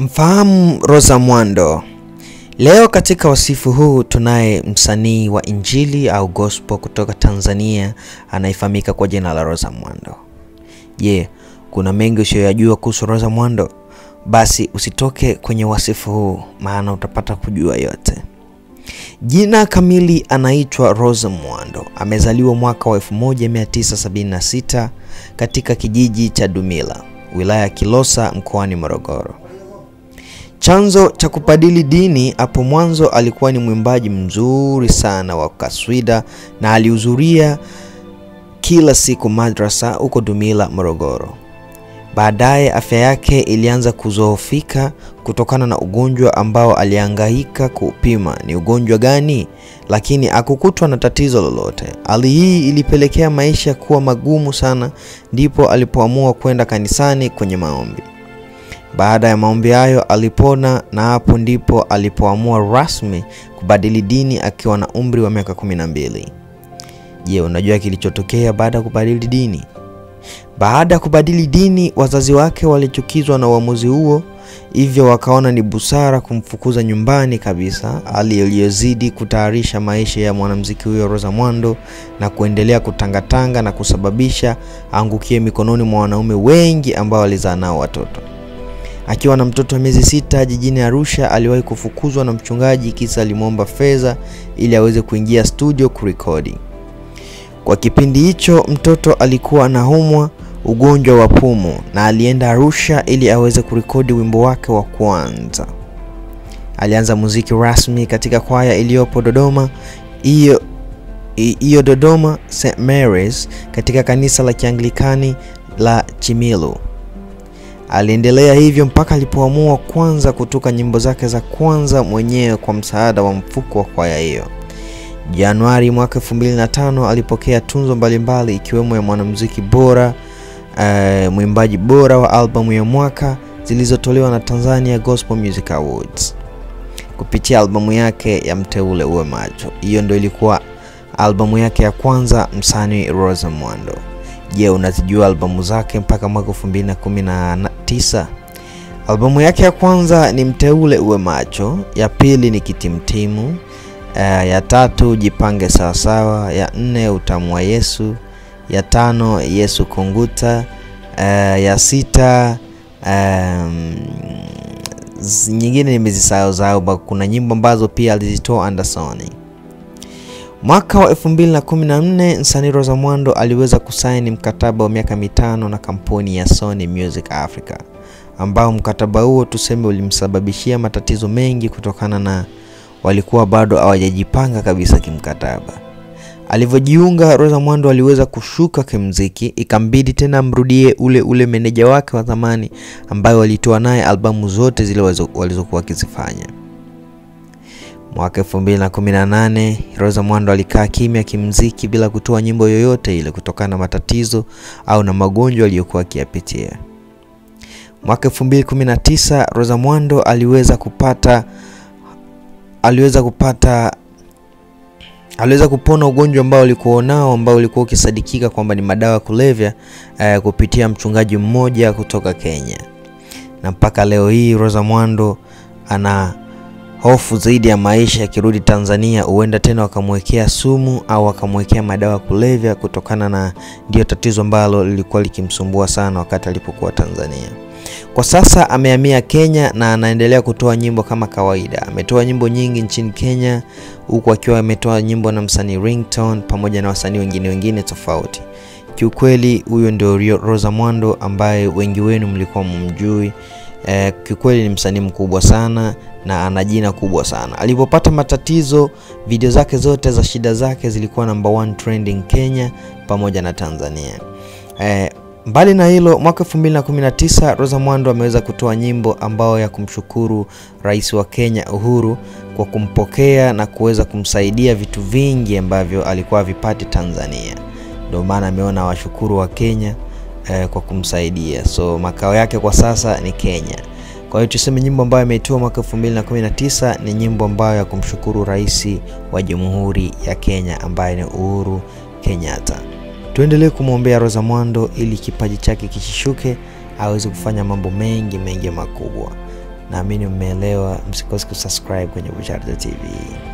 Mfahamu Rosa Mwando. Leo katika wasifu huu tunaye msanii wa injili au gospel kutoka Tanzania anayefahamika kwa jina la Rosa Mwando. Je, kuna mengi usiyoyajua kuhusu Rosa Mwando? Basi usitoke kwenye wasifu huu maana utapata kujua yote. Jina kamili anaitwa Rosa Mwando. Amezaliwa mwaka wa 1976 katika kijiji cha Dumila, wilaya ya Kilosa mkoani Morogoro. Chanzo cha kubadili dini, hapo mwanzo alikuwa ni mwimbaji mzuri sana wa kaswida na alihudhuria kila siku madrasa huko Dumila, Morogoro. Baadaye afya yake ilianza kuzoofika kutokana na ugonjwa ambao alihangaika kuupima ni ugonjwa gani, lakini hakukutwa na tatizo lolote. Hali hii ilipelekea maisha kuwa magumu sana, ndipo alipoamua kwenda kanisani kwenye maombi. Baada ya maombi hayo alipona, na hapo ndipo alipoamua rasmi kubadili dini akiwa na umri wa miaka kumi na mbili. Je, unajua kilichotokea baada ya kubadili dini? Baada ya kubadili dini, wazazi wake walichukizwa na uamuzi huo, hivyo wakaona ni busara kumfukuza nyumbani kabisa, hali iliyozidi kutayarisha maisha ya mwanamuziki huyo Rosa Mwando na kuendelea kutangatanga na kusababisha aangukie mikononi mwa wanaume wengi ambao alizaa nao watoto. Akiwa na mtoto wa miezi sita jijini Arusha, aliwahi kufukuzwa na mchungaji kisa alimwomba fedha ili aweze kuingia studio kurekodi. Kwa kipindi hicho mtoto alikuwa anaumwa ugonjwa wa pumu na alienda Arusha ili aweze kurekodi wimbo wake wa kwanza. Alianza muziki rasmi katika kwaya iliyopo Dodoma hiyo hiyo Dodoma St Mary's katika kanisa la Kianglikani la Chimilu. Aliendelea hivyo mpaka alipoamua kwanza kutoka nyimbo zake za kwanza mwenyewe kwa msaada wa mfuko wa kwaya hiyo. Januari mwaka 2005 alipokea tunzo mbalimbali ikiwemo ya mwanamuziki bora, uh, mwimbaji bora wa albamu ya mwaka zilizotolewa na Tanzania Gospel Music Awards kupitia albamu yake ya Mteule Uwe Macho. Hiyo ndio ilikuwa albamu yake ya kwanza msanii Rosa Mwando. Je, unazijua albamu zake mpaka mwaka 2019? Albamu yake ya kwanza ni Mteule Uwe Macho, ya pili ni Kitimtimu, uh, ya tatu Jipange Sawasawa, ya nne Utamu wa Yesu, ya tano Yesu Kunguta, uh, ya sita um, nyingine nimezisahau zao, kuna nyimbo ambazo pia alizitoa Andersoni. Mwaka wa 2014 msanii Rosa Mwando aliweza kusaini mkataba wa miaka mitano na kampuni ya Sony Music Africa, ambao mkataba huo tuseme ulimsababishia matatizo mengi kutokana na walikuwa bado hawajajipanga kabisa kimkataba. Alivyojiunga, Rosa Mwando aliweza kushuka kimziki, ikambidi tena amrudie ule ule meneja wake wa zamani ambaye walitoa naye albamu zote zile walizokuwa wakizifanya. Mwaka 2018 Rosa Mwando alikaa kimya kimziki bila kutoa nyimbo yoyote ile kutokana na matatizo au na magonjwa aliyokuwa akiyapitia. Mwaka 2019 Rosa Mwando aliweza kupata aliweza kupata aliweza kupona ugonjwa ambao alikuwa nao ambao ulikuwa ukisadikika kwamba ni madawa ya kulevya eh, kupitia mchungaji mmoja kutoka Kenya, na mpaka leo hii Rosa Mwando ana hofu zaidi ya maisha. Akirudi Tanzania, huenda tena wakamwekea sumu au wakamwekea madawa ya kulevya, kutokana na ndio tatizo ambalo lilikuwa likimsumbua sana wakati alipokuwa Tanzania. Kwa sasa amehamia Kenya na anaendelea kutoa nyimbo kama kawaida. Ametoa nyimbo nyingi nchini Kenya, huku akiwa ametoa nyimbo na msanii Ringtone pamoja na wasanii wengine wengine tofauti. Kiukweli huyo ndio Rosa Mwando ambaye wengi wenu mlikuwa mumjui. Eh, kiukweli ni msanii mkubwa sana na ana jina kubwa sana. Alipopata matatizo, video zake zote za shida zake zilikuwa number one trending Kenya pamoja na Tanzania. Eh, Mbali na hilo, mwaka 2019 Rosa Mwando ameweza kutoa nyimbo ambayo ya kumshukuru Rais wa Kenya Uhuru kwa kumpokea na kuweza kumsaidia vitu vingi ambavyo alikuwa havipati Tanzania. Ndio maana ameona washukuru wa Kenya eh, kwa kumsaidia. So makao yake kwa sasa ni Kenya. Kwa hiyo tuseme nyimbo ambayo ameitoa mwaka 2019 ni nyimbo ambayo ya kumshukuru Rais wa Jamhuri ya Kenya ambaye ni Uhuru Kenyatta. Tuendelee kumwombea Rosa Mwando ili kipaji chake kisishuke, aweze kufanya mambo mengi mengi makubwa. Naamini mmeelewa. Msikose kusubscribe kwenye Buchardha TV.